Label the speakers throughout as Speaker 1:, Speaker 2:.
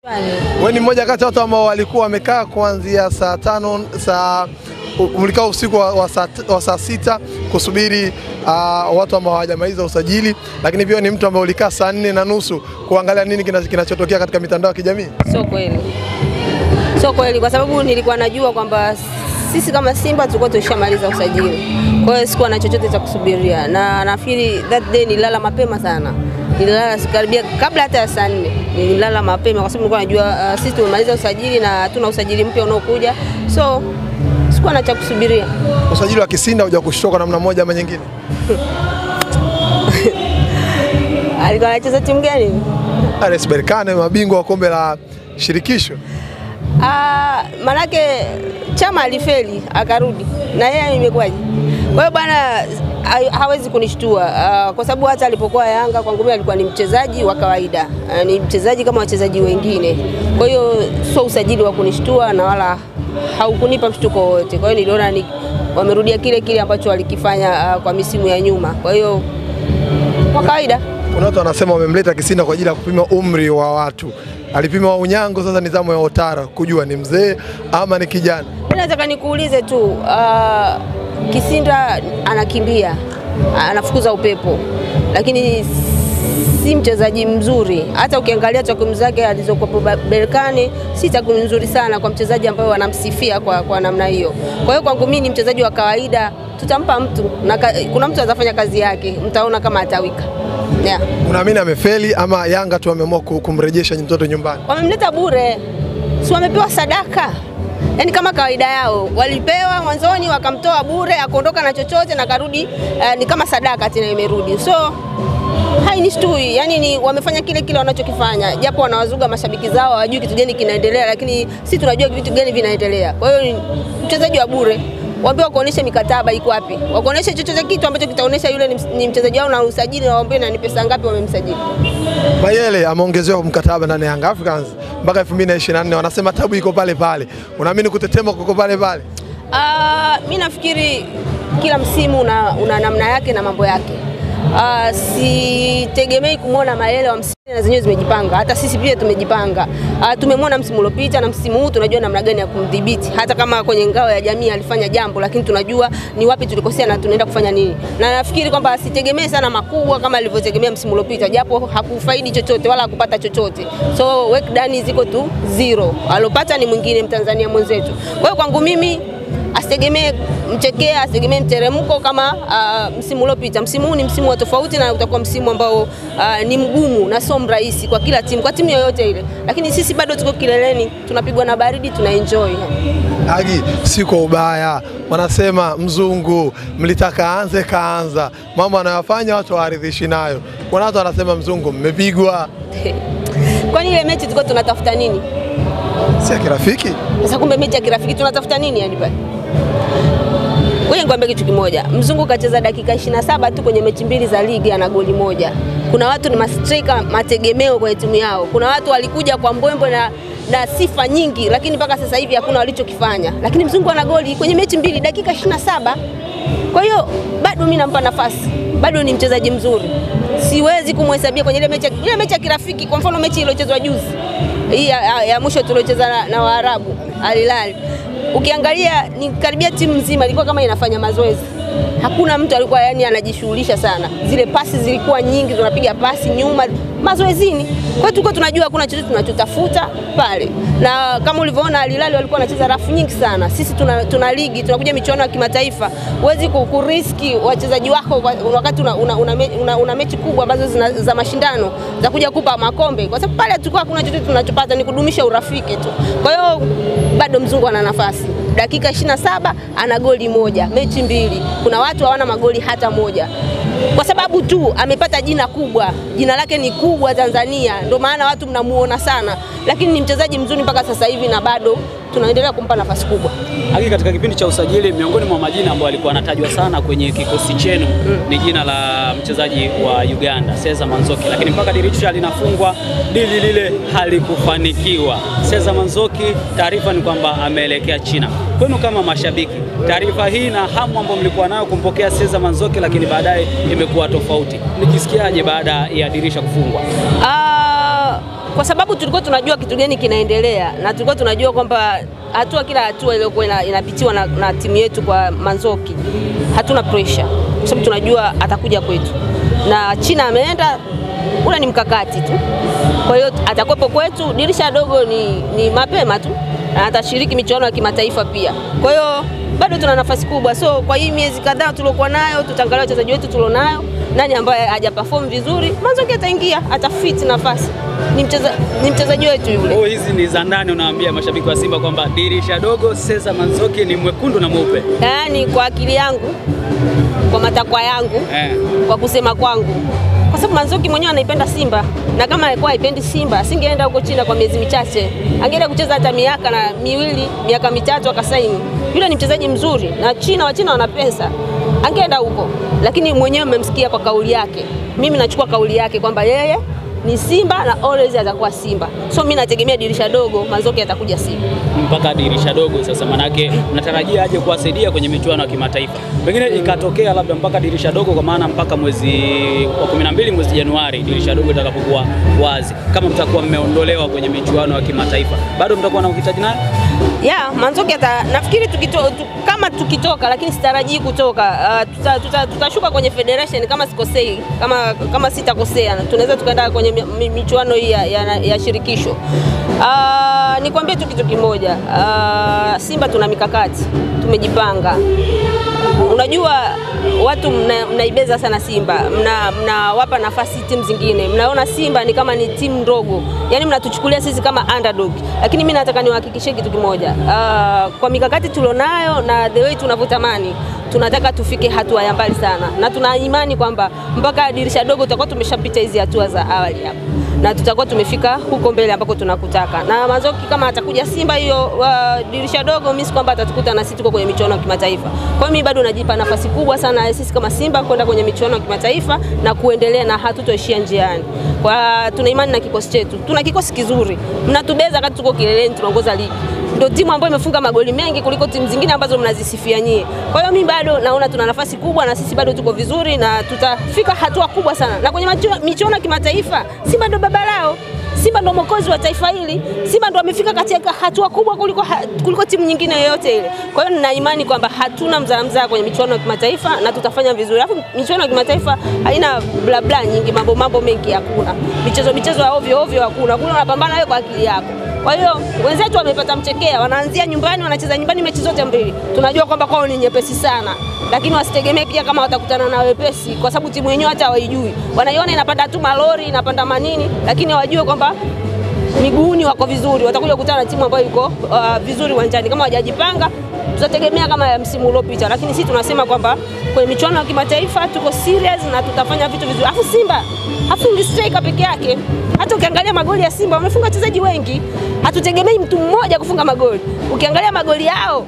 Speaker 1: Wewe ni mmoja kati ya watu ambao walikuwa wamekaa kuanzia saa tano saa mlikaa usiku wa, wa, saa, wa saa sita kusubiri uh, watu ambao hawajamaliza usajili, lakini pia ni mtu ambaye ulikaa saa nne na nusu kuangalia nini kina- kinachotokea katika mitandao ya kijamii.
Speaker 2: Sio kweli, sio kweli, kwa sababu nilikuwa najua kwamba sisi kama Simba tulikuwa tushamaliza usajili, kwa hiyo sikuwa na chochote cha kusubiria, na nafikiri that day nililala mapema sana, nililala karibia kabla hata ya saa nne nililala mapema, kwa sababu nilikuwa najua uh, sisi tumemaliza usajili na hatuna usajili mpya unaokuja, so sikuwa na cha kusubiria.
Speaker 1: Usajili wa Kisinda huja kushtoka namna moja ama nyingine.
Speaker 2: Alikuwa anacheza timu gani?
Speaker 1: RS Berkane mabingwa wa kombe la shirikisho.
Speaker 2: Ah, manake Chama alifeli akarudi na yeye imekuwaje? Kwa hiyo bwana ha- hawezi kunishtua ah, kwa sababu hata alipokuwa Yanga kwangu mimi alikuwa ni mchezaji wa kawaida ah, ni mchezaji kama wachezaji wengine. Kwa hiyo sio usajili wa kunishtua na wala haukunipa mshtuko wowote. Kwa hiyo niliona ni wamerudia kile kile ambacho walikifanya ah, kwa misimu ya nyuma. Kwa hiyo kwa kawaida
Speaker 1: Kuna watu wanasema wamemleta Kisinda kwa ajili ya kupima umri wa watu. Alipima wa Unyango, sasa ni zamu ya Otara kujua ni mzee ama ni kijana.
Speaker 2: Mimi nataka nikuulize tu uh, Kisinda anakimbia anafukuza upepo, lakini si mchezaji mzuri. Hata ukiangalia takwimu zake alizokuwa Berkane, si takwimu nzuri sana kwa mchezaji ambaye wanamsifia kwa, kwa namna hiyo. Kwa hiyo kwangu mimi ni mchezaji wa kawaida, tutampa mtu na ka, kuna mtu atafanya kazi yake, mtaona kama atawika yeah.
Speaker 1: Unaamini amefeli ama Yanga tu wameamua ku- kumrejesha mtoto nyumbani?
Speaker 2: wamemleta bure, si wamepewa sadaka? Yaani kama kawaida yao walipewa mwanzoni, wakamtoa bure, akaondoka na chochote na karudi eh, ni kama sadaka tena imerudi. So hainishtui, yani ni wamefanya kile kile wanachokifanya, japo wanawazuga mashabiki zao, hawajui kitu gani kinaendelea, lakini si tunajua vitu gani vinaendelea. Kwa hiyo ni mchezaji wa bure waambie wakuoneshe mikataba iko wapi, wakuoneshe chochote kitu ambacho kitaonesha yule ni, ni mchezaji wao na usajili, na waambie na ni pesa ngapi wamemsajili.
Speaker 1: Mayele ameongezewa mkataba ndani ya Young Africans mpaka 2024 wanasema tabu iko pale pale. Unaamini kutetema kuko pale pale?
Speaker 2: Ah, mi nafikiri kila msimu una, una namna yake na mambo yake. Ah, sitegemei kumwona Mayele wa msimu na zenyewe zimejipanga, hata sisi pia tumejipanga. Ah, tumemwona msimu uliopita na msimu huu tunajua namna gani ya kumdhibiti, hata kama kwenye ngao ya jamii alifanya jambo, lakini tunajua ni wapi tulikosea na tunaenda kufanya nini, na nafikiri kwamba asitegemee sana makubwa kama alivyotegemea msimu uliopita, japo hakufaidi chochote wala hakupata chochote, so work done ziko tu zero. Alopata ni mwingine Mtanzania mwenzetu. Kwa hiyo kwangu mimi asitegemee mchekea, asitegemee mteremko kama uh, msimu uliopita. Msimu huu ni msimu wa tofauti na utakuwa msimu ambao uh, ni mgumu na sio mrahisi kwa kila timu, kwa timu yoyote ile, lakini sisi bado tuko kileleni, tunapigwa na baridi, tuna enjoy.
Speaker 1: Agi, si kwa ubaya, wanasema mzungu mlitaka aanze kaanza, mambo anayofanya watu hawaridhishi nayo. Kuna watu wanasema mzungu mmepigwa,
Speaker 2: Kwani ile mechi tulikuwa tunatafuta nini?
Speaker 1: si ya kirafiki.
Speaker 2: Sasa kumbe mechi ya kirafiki tunatafuta nini yani pale? Ngoja nikwambie kitu kimoja. Mzungu kacheza dakika 27 tu kwenye mechi mbili za ligi ana goli moja. Kuna watu ni mastrika mategemeo kwenye timu yao. Kuna watu walikuja kwa mbwembwe na na sifa nyingi, lakini mpaka sasa hivi hakuna walichokifanya. Lakini mzungu ana goli kwenye mechi mbili dakika 27. Kwa hiyo bado mimi nampa nafasi, bado ni mchezaji mzuri. Siwezi kumhesabia kwenye ile mechi, ile mechi ya kirafiki. Kwa mfano mechi iliyochezwa juzi hii ya, ya, ya mwisho tuliocheza na, na Waarabu Al Hilal, ukiangalia ni karibia timu nzima ilikuwa kama inafanya mazoezi. Hakuna mtu alikuwa yani anajishughulisha sana, zile pasi zilikuwa nyingi, tunapiga pasi nyuma mazoezini. Kwa hiyo tulikuwa tunajua hakuna chochote tunachotafuta pale, na kama ulivyoona Al Hilal walikuwa wanacheza rafu nyingi sana. Sisi tuna, tuna ligi tunakuja michuano ya kimataifa, huwezi ku- kuriski wachezaji wako kwa- wakati una, una, una, me- una, una mechi kubwa ambazo zina, za mashindano za kuja kupa makombe, kwa sababu pale tulikuwa hakuna chochote tunachopata, ni kudumisha urafiki tu. Kwa hiyo bado mzungu ana nafasi dakika 27 ana goli moja, mechi mbili. Kuna watu hawana magoli hata moja, kwa sababu tu amepata jina kubwa. Jina lake ni kubwa Tanzania, ndio maana watu mnamuona sana, lakini ni mchezaji mzuri mpaka sasa hivi na bado tunaendelea kumpa nafasi kubwa.
Speaker 3: Haki katika kipindi cha usajili, miongoni mwa majina ambayo alikuwa anatajwa sana kwenye kikosi chenu ni jina la mchezaji wa Uganda Cesar Manzoki, lakini mpaka dirisha linafungwa dili lile halikufanikiwa. Cesar Manzoki, taarifa ni kwamba ameelekea China. Kwenu kama mashabiki, taarifa hii na hamu ambayo mlikuwa nayo kumpokea Cesar Manzoki, lakini baadaye imekuwa tofauti, nikisikiaje baada ya dirisha kufungwa?
Speaker 2: Ah, kwa sababu tulikuwa tunajua kitu gani kinaendelea na tulikuwa tunajua kwamba hatua kila hatua iliyokuwa ina- inapitiwa na, na timu yetu kwa Manzoki hatuna pressure, kwa sababu tunajua atakuja kwetu, na China ameenda, ule ni mkakati tu. Kwa hiyo atakuwepo kwetu, dirisha dogo ni, ni mapema tu, na atashiriki michuano ya kimataifa pia. Kwa hiyo bado tuna nafasi kubwa, so kwa hii miezi kadhaa tuliokuwa nayo, tutaangalia wachezaji wetu tulionayo, nani ambaye haja perform vizuri, Manzoki ataingia, atafit nafasi. Ni mcheza, ni mchezaji wetu yule.
Speaker 3: Oh, hizi ni za ndani, unawaambia mashabiki wa Simba kwamba dirisha dogo Cesar Manzoki ni mwekundu na mweupe
Speaker 2: Yaani kwa akili yangu, kwa matakwa yangu,
Speaker 3: eh.
Speaker 2: kwa kusema kwangu, kwa sababu Manzoki mwenyewe anaipenda Simba, na kama alikuwa haipendi Simba asingeenda huko China kwa miezi michache, angeenda kucheza hata miaka na miwili, miaka mitatu akasaini. Yule ni mchezaji mzuri, na China, Wachina wana pesa, angeenda huko, lakini mwenyewe mmemsikia kwa kauli yake. Mimi nachukua kauli yake kwamba yeye ni Simba na always atakuwa Simba, so mimi nategemea dirisha dogo Manzoki atakuja Simba.
Speaker 3: mpaka dirisha dogo sasa, manake mnatarajia aje kuwasaidia kwenye michuano ya kimataifa, pengine ikatokea labda mpaka dirisha dogo, kwa maana mpaka mwezi wa 12 mwezi Januari dirisha dogo itakapokuwa wazi, kama mtakuwa mmeondolewa kwenye michuano ya kimataifa, bado mtakuwa na uhitaji naye
Speaker 2: ya Manzoki ata nafikiri tukito, tu, kama tukitoka, lakini sitarajii kutoka uh, tuta, tuta, tutashuka kwenye federation kama sikosei, kama, kama sitakosea, tunaweza tukaenda kwenye mi- mi- michuano hii ya, ya, ya shirikisho. Uh, nikwambie tu kitu kimoja uh, Simba tuna mikakati, tumejipanga. Unajua watu mna- mnaibeza sana Simba, mna- mnawapa nafasi timu zingine, mnaona Simba ni kama ni timu ndogo, yaani mnatuchukulia sisi kama underdog. Lakini mimi nataka niwahakikishie kitu kimoja, uh, kwa mikakati tulionayo na the way tunavyotamani tunataka tufike hatua ya mbali sana, na tuna imani kwamba mpaka dirisha dogo tutakuwa tumeshapita hizi hatua za awali hapo na tutakuwa tumefika huko mbele ambako tunakutaka. Na Manzoki kama atakuja Simba hiyo uh, dirisha dogo, mimi si kwamba atatukuta na sisi tuko kwenye michuano ya kimataifa. Kwa hiyo mimi bado najipa nafasi kubwa sana sisi kama Simba kwenda kwenye michuano ya kimataifa na kuendelea na hatutoishia njiani. Kwa tuna imani na kikosi chetu, tuna kikosi kizuri, mnatubeza wakati tuko kileleni, tunaongoza ligi ndio timu ambayo imefunga magoli mengi kuliko timu zingine ambazo mnazisifia nyie. Kwa hiyo mimi bado naona tuna nafasi kubwa na sisi bado tuko vizuri na tutafika hatua kubwa sana. Na kwenye machu- michuano ya kimataifa Simba ndio baba lao. Simba ndio mwokozi wa taifa hili. Simba ndio amefika katika hatua kubwa kuliko, ha, kuliko timu nyingine yoyote ile. Kwa hiyo nina imani kwamba hatuna mzaa mzaa kwenye michuano ya kimataifa na tutafanya vizuri. Alafu michuano ya kimataifa haina bla bla nyingi, mambo mambo mengi hakuna. Michezo michezo ya ovyo ovyo hakuna. Kule unapambana wewe kwa akili yako. Kwa hiyo wenzetu wamepata mchekea, wanaanzia nyumbani, wanacheza nyumbani mechi zote mbili. Tunajua kwamba kwao ni nyepesi sana, lakini wasitegemee pia kama watakutana na wepesi, kwa sababu timu yenyewe hata hawaijui. Wanaiona inapanda tu malori, inapanda manini, lakini hawajue kwamba miguuni wako vizuri, watakuja kukutana na timu ambayo iko uh, vizuri uwanjani. Kama hawajajipanga tutategemea kama ya msimu uliopita, lakini sisi tunasema kwamba kwenye michuano ya kimataifa tuko serious na tutafanya vitu vizuri. Alafu Simba hafungi striker peke yake, hata ukiangalia magoli ya Simba wamefunga wachezaji wengi, hatutegemei mtu mmoja kufunga magoli. Ukiangalia magoli yao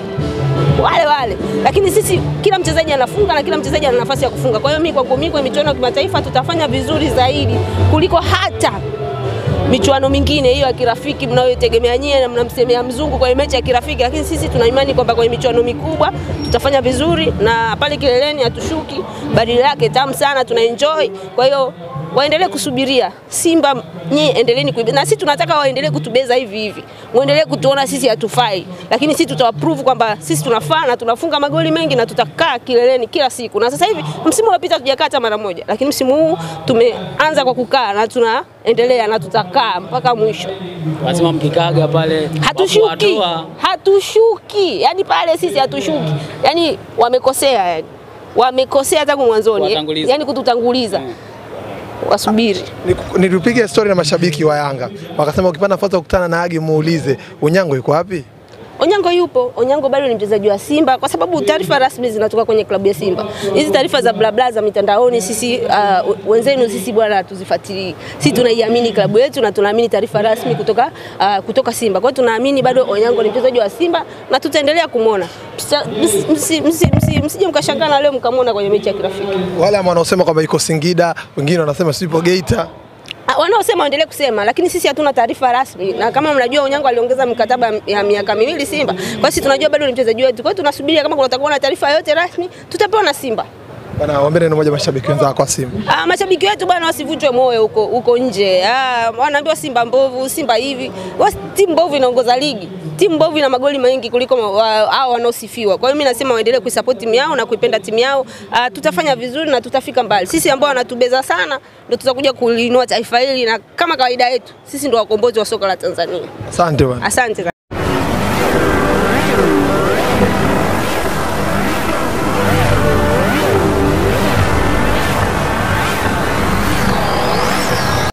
Speaker 2: wale wale, lakini sisi kila mchezaji anafunga na kila mchezaji ana nafasi ya kufunga. Kwa hiyo mimi kwangu mimi kwenye michuano ya kimataifa tutafanya vizuri zaidi kuliko hata michuano mingine hiyo ya kirafiki mnayotegemea nyie na mnamsemea mzungu kwenye mechi ya kirafiki, lakini sisi tuna imani kwamba kwenye michuano mikubwa tutafanya vizuri na pale kileleni hatushuki, badili yake tamu sana, tuna enjoy. Kwa hiyo waendelee kusubiria Simba, nyie endeleeni kuibe, na sisi tunataka waendelee kutubeza hivi hivi, muendelee kutuona sisi hatufai, lakini sisi tutawaprove kwamba sisi tunafaa na tunafunga magoli mengi na tutakaa kileleni kila siku. Na sasa hivi msimu uliopita tujakaa hata mara moja, lakini msimu huu tumeanza kwa kukaa na tunaendelea na tutakaa mpaka mwisho.
Speaker 3: lazima mkikaga pale
Speaker 2: Hatushuki,
Speaker 3: hatua
Speaker 2: hatushuki, yani pale sisi hatushuki, yani wamekosea, yani wamekosea tangu mwanzoni,
Speaker 3: Kuwatanguliza.
Speaker 2: yani kututanguliza. Wasubiri.
Speaker 1: Niku- Nilipiga stori na mashabiki wa Yanga wakasema ukipata nafasi ya kukutana na Agi muulize Unyango yuko wapi?
Speaker 2: Onyango yupo. Onyango bado ni mchezaji wa Simba kwa sababu taarifa rasmi zinatoka kwenye klabu ya Simba. Hizi taarifa za blabla za mitandaoni sisi uh, wenzenu sisi bwana hatuzifuatilii. Sisi tunaiamini klabu yetu na tunaamini taarifa rasmi kutoka uh, kutoka Simba. Kwa hiyo tunaamini bado Onyango ni mchezaji wa Simba na tutaendelea kumwona. Msa- msi- msi- msi- msi- Msije mkashangaa na leo mkamwona kwenye mechi ya kirafiki.
Speaker 1: Wale ambao wanaosema kwamba yuko Singida, wengine wanasema sipo Geita.
Speaker 2: Ah, wanaosema waendelee kusema, lakini sisi hatuna taarifa rasmi, na kama mnajua Onyango aliongeza mkataba ya miaka miwili Simba, kwa hiyo sisi tunajua bado ni mchezaji wetu. Kwa hiyo tunasubiria kama kutakuwa na taarifa yoyote rasmi, tutapewa na Simba.
Speaker 1: Bwana, waambie neno moja mashabiki wenzako kwa Simba.
Speaker 2: Ah, mashabiki wetu bwana wasivunjwe moyo huko huko nje. Ah, wanaambiwa Simba mbovu, Simba hivi. Wasi, timu mbovu inaongoza ligi. Timu mbovu ina magoli mengi kuliko ma- wa- hao wanaosifiwa. Kwa hiyo mimi nasema waendelee kuisupport timu yao na kuipenda timu yao. Ah, tutafanya vizuri na tutafika mbali. Sisi ambao wanatubeza sana ndio tutakuja kuliinua taifa hili na kama kawaida yetu sisi ndio wakombozi wa soka la Tanzania.
Speaker 1: Asante bwana.
Speaker 2: Asante.